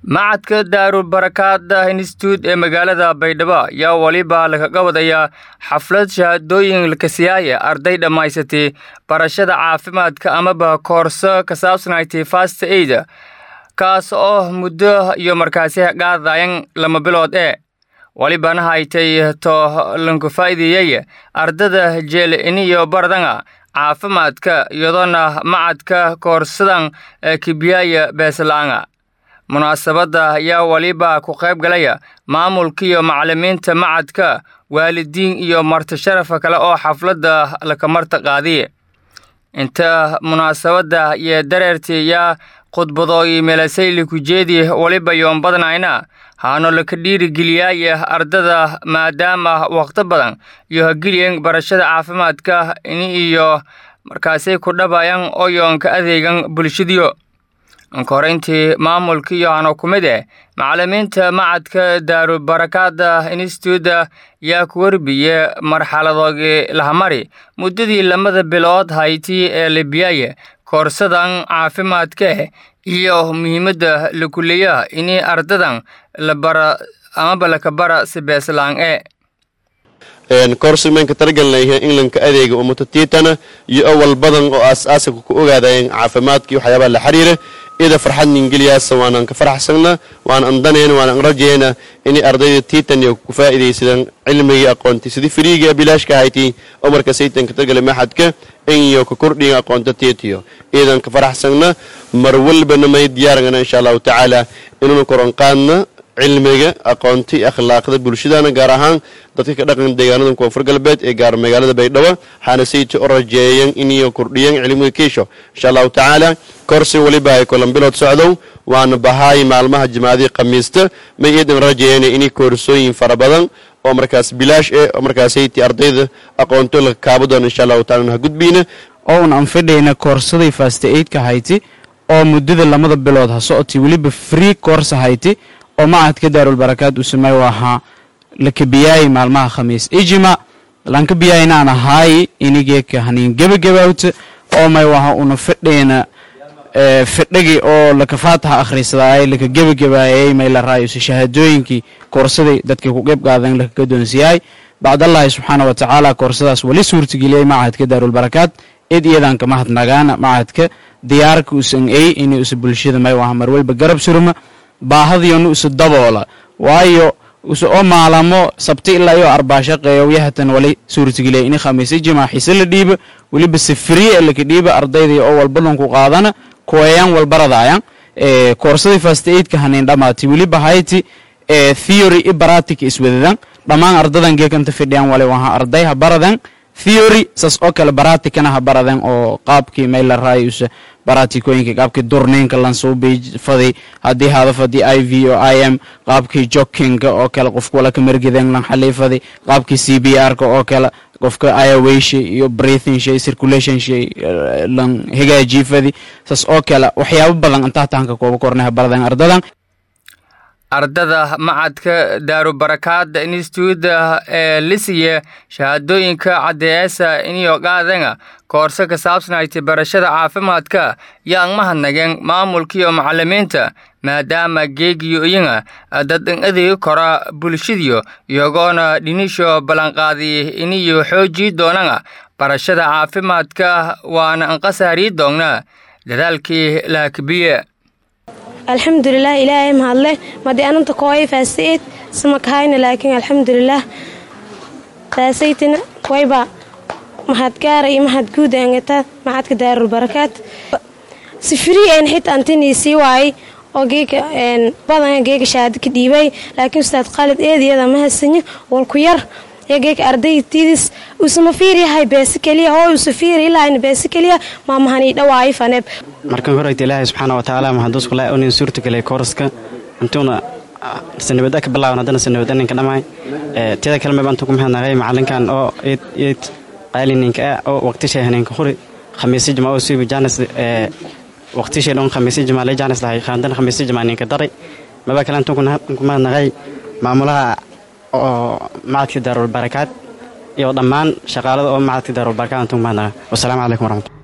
macadka daarulbarakaada institute ee magaalada baydhabo ayaa weliba lagaga wadayaa xaflad shahaadooyin lakasiyaaya arday dhammaysatay barashada caafimaadka amaba koorso ka saabsanayti fast aid kaas oo muddo iyo markaasi qaadayan lama bilood ee welibana haytay to lanku faa'iideeyey ardada jeel iniyo bardanga caafimaadka iyadoona macadka koorsadan kibiyaaya beeslaanga munaasabadda ayaa weliba ku qayb galaya maamulkiiyo macallimiinta macadka waalidiin iyo marti sharafa kale oo xafladda lakamarta qaadiye inta munaasabadda iyo dareertii yaa khudbadooyi meelasayli ku jeedi weliba yoon badnayna haano laka dhiirigeliyaaya ardada maadaama wakhti badan iyo hageliyan barashada caafimaadka ini iyo markaasay ku dhabayan oo yoonka adeegan bulshadiyo ankoreyntii maamulkiiyo hano ku mid eh macallimiinta macadka daarubarakaada instituuda yaa ku werbiye marxaladoogii lahamari muddadii lamada bilood hayti ee libyaaye koorsadan caafimaadkaeh iyo muhiimadda lakuleeyaha ini ardadan la bara amaba lakabara si beeslaan e koorsimanka talagalnay englandka adeega umatatiitana iyo awal badan oo aas-aaska ku ogaadayen caafimaadkii waxyaabaha la xiriira ida farxad ningeliyaasa waanan ka faraxsana waan andanayna waan rajayna inay ardayda tiitaniyo ku faa'iidaysadaan cilmigii aqoonti sidii firiiga bilaashka ahayti oo marka saytanka tagala maxadka inyo ka kordhiga aqoonta tiitiyo iidan ka faraxsana mar walbana may diyaarangana insha allahu tacaala inuuna koran qaadna cilmiga aqoonti akhlaaqda bulshadana gaar ahaan dadka ka dhaqan deegaanada koonfur galbeed ee gaar magaalada baydhabo waxaana sayta u rajeeyan iniyo kordhiyan cilmiga kiisho insha allahu tacaala korsi weliba ay kolan bilood socdow waana bahaay maalmaha jimaadii khamiista may iidan rajeeyana inay koorsooyin fara badan oo markaas bilaash eh oo markaasayti ardayda aqoonto la kaabo doona insha allahu taala ha gudbiina oo un anfidhayna koorsaday fasta aidka hayti oo muddada lamada bilood ha socotay weliba free koorsa hayti oo macadka daarulbarakaad uu sameey ahaa lakabiyaay maalmaha khamiis ijima lankabiyaynaan ahaayi inigeeka haniin gebagabawta oo may waha una fidhayna fidhagi oo lakafaataha akhrisadaay laka gebagabaayay may la raayusa shahaadooyinkii koorsaday dadkii ku qeyb qaadan laka gadoonsiyaay bacdallahi subxaana wa tacaala koorsadaas wali suurtageliyay macadka daarulbarakaad id iyadan ka mahadnagaana macadka diyaarka usan ey inay usa bulshada may waha marwalba garab surma baahadiyonu isu daboola waayo isu oo maalamo sabti ilaa iyo arbaashaqeeyo yahatan wali suurtageliya ini khamiisa jimaa xiise la dhiiba weliba sifriye ee laka dhiiba ardayday oo walbalunku qaadana kuwayaan walbaradaayan koorsadii fast aidka haniin dhamaatay weliba hayti theory i baratic iswadadan dhammaan ardadan geekanta fidhiyaan wali waha arday ha baradan theory saas oo kale baratikana ha baradan oo qaabkii may la raayusa baratikooyinka qaabkii durniinka lansuubi fadi haddii hada fadi i v o i m qaabkii jokinka oo kale qofka wala ka margiden lan xalii fadi qaabkii c b r ka oo kale qofka ayawaysha iyo breathing shay circulation shay lan hagaajii fadi saas oo kale waxyaabo badan intaa tahanka kooba kornay ha baradan ardadan ardada macadka daarubarakaada instituuda ee lisiye shahaadooyinka caddeeyasa iniyo qaadanga koorso ka saabsanayti barashada caafimaadka yaan mahadnageen maamulkiiyo macallimiinta maadaama geegiyo iyanga dadan adeegi kora bulshadiyo iyagoona dhinisho ballanqaadiy iniyo xoojii doonanga barashada caafimaadka waana anqasaarii doonnaa dadaalkii laakabiye alxamdulilah ilaahay mahadle madi ananta kooya faasaid samakahayna laakiin alxamdulilah faasaytina wayba mahadgaara iyo mahad guud angata macadka daarulbarakaad si frii een xita antinii sii waayay oo geega badan geega shahaado ka dhiibay laakiin ustaad khaalid eediyada ma hasanyo walku yar geega ardaytiidis usama fiiryahay beesi keliya hoo usa fiiri ilahayna beesi keliya maamahanii dhawaayo faneeb markan horeyta ilaahay subxaana watacaala maxaduuskulaa unin suurtagelay kooraska intuuna sanabada ka bilaaban haddana sanabada ninka dhammaay tiyada kale mayba intuu ku mahadnaqay macalinkan oo eed eed qaalininka ah oo waqtishay haninka huri khamiisi jama oo suubi jaanis waqtishay dhon khamiisi jama lay jaanis lahay khaandana khamiisi jama ninka daray maba kale intuu ku mahadnaqay maamulaha oo macadka daarul barakaad iyo dhammaan shaqaalada oo macadka daarul barakaad intuu ku mahadnaqay wasalaamu calaykum waraxmatulah